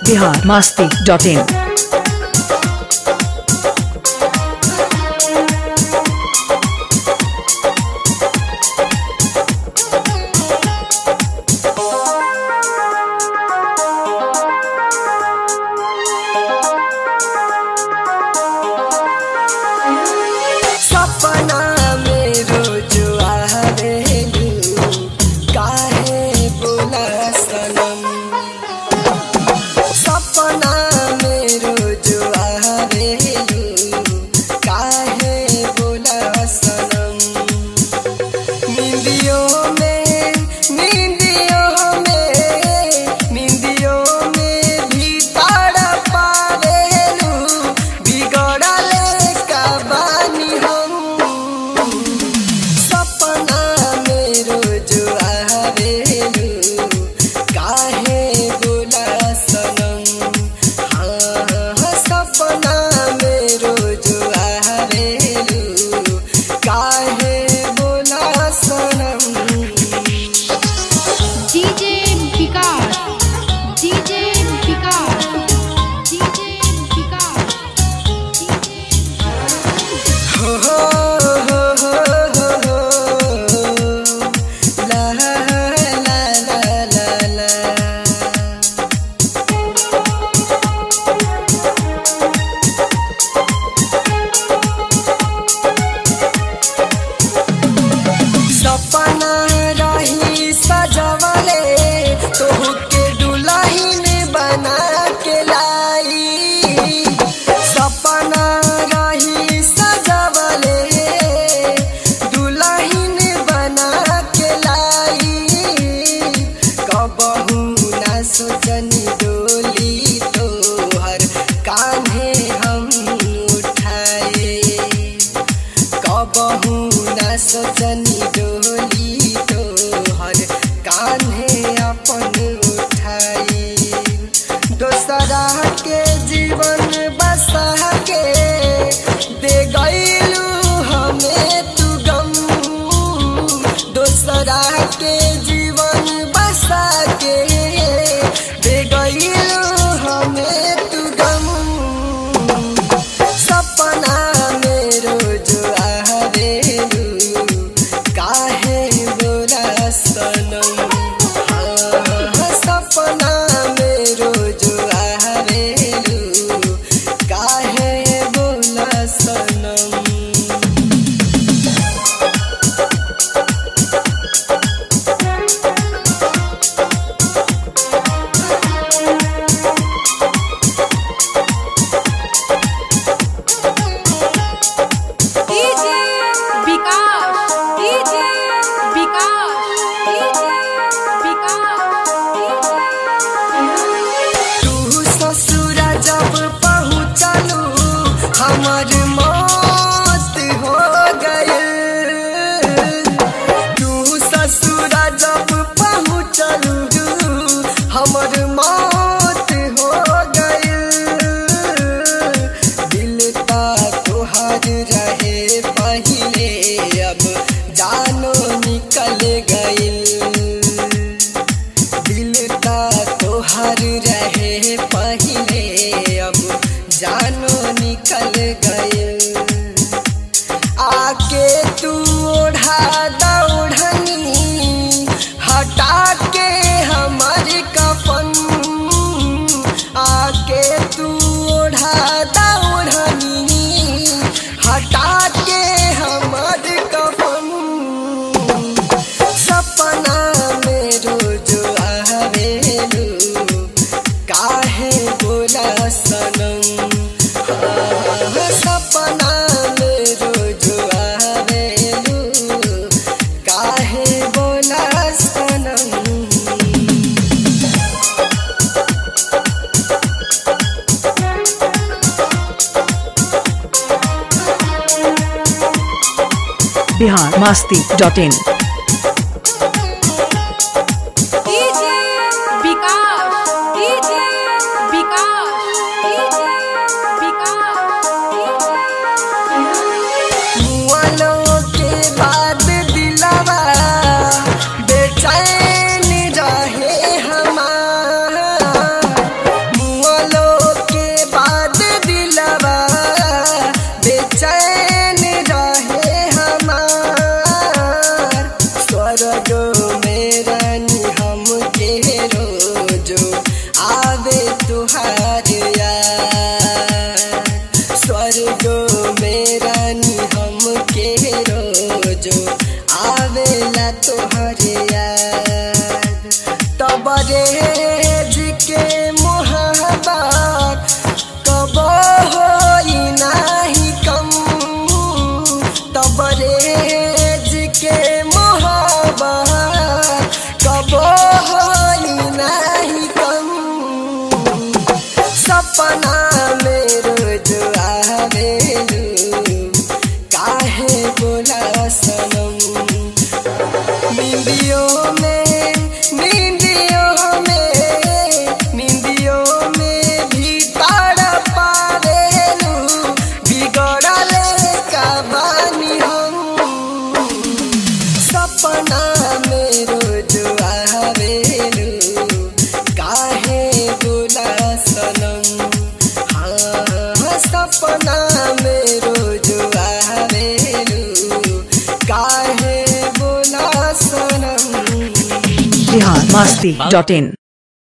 Bihar Masti dot in सपना में रोज आवेलू काहे बोला सनम सपना में रोज आवेलू काहे बोला सनम निंदियों में निंदियों में निंदियों में भी तारा पावेलू बिगड़ले का बानी हम सपना में रोज आवेलू काहे बोला सनम हाँ सपना में रोज आवेलू काहे बोला सनम DJ Vikas DJ Vikas DJ Vikas हो हो हो हो हो हो ला ला ला ला ला सपना रही सजवले तोहू के दुल्हन बना के लाई सपना रही सजवले दुल्हन बना के लाई कबहू ना सोचनी डोली तोहर कान्हे हम उठाए कबहू न सोचनी डोली तोहर कान्हे अपन उठाई दोसरा के जीवन बसा के दे गईलू हमें तू गम दोसरा के जीवन बसा के दे गईलू हमें तू गम सपना में रोज आवेलू काहे बोला सनम हाँ, सपना में रोज आवेलू काहे बोला सनम DJ Vikas DJ Vikas DJ Vikas तू ससुर जब पहुँचलू हमर मौत हो गयल तू ससुर जब पहुँचलू हमर मौत हो गयल दिल का तोहार रहे पहिले अब जानो निकल गइल दिल का तोहर रहे पहिले अब जानो निकल गए आके तू ओढ़ा दौड़नी हटा के हमर कफन आके तू ओढ़ा दौड़नी हटा के हमर कफन सपना में रोज आवेलू काहे बोला सनम हाँ, सपना में रोज आवेलू काहे बोला सनम Bihar Masti dot in DJ Vikas DJ Vikas DJ Vikas मुआलों के बाद दिलवा बेचैन रहे हमार स्वर्गो मेरा नी हम के रोजो आवेला तोहरे याद तबरे के मोहब्बत कब होई नाही कम तबरे के मोहब्बत कब होई नाही कम सपना में रोज आवेलू काहे बोला सनम निंदियों में निंदियों में निंदियों में भी ताड़ पावेलू बिगड़ले का बानी हम सपना में रोज आवेलू काहे बोला सनम हाँ सपना में रोज आवेलू काहे बोला सनम बिहार मस्ती डॉट इन